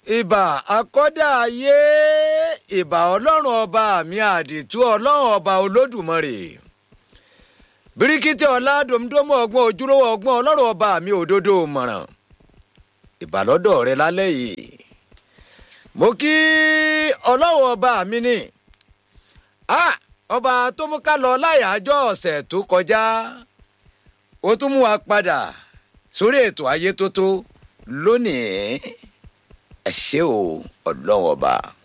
ìbà akọ́dà ayé ìbà ọlọ́run ọba mi àdìtú ọlọ́run ọba olódùmarè bíríkítì ọlá dòmídòmù ọgbọ́n ojúlówó ọgbọ́n ọlọ́run ọba mi òdodo mọ̀ràn ìbà lọ́dọ̀ rẹ lálẹ́ yìí mo kí ọlọ́run ọba mi ní ọba tó mú ká lọ láyàájọ́ ọ̀sẹ̀ tó kọjá ó tún mú wa padà sórí ètò ayé tó tó lónìí ẹ ṣé o ọlọ́run ọba.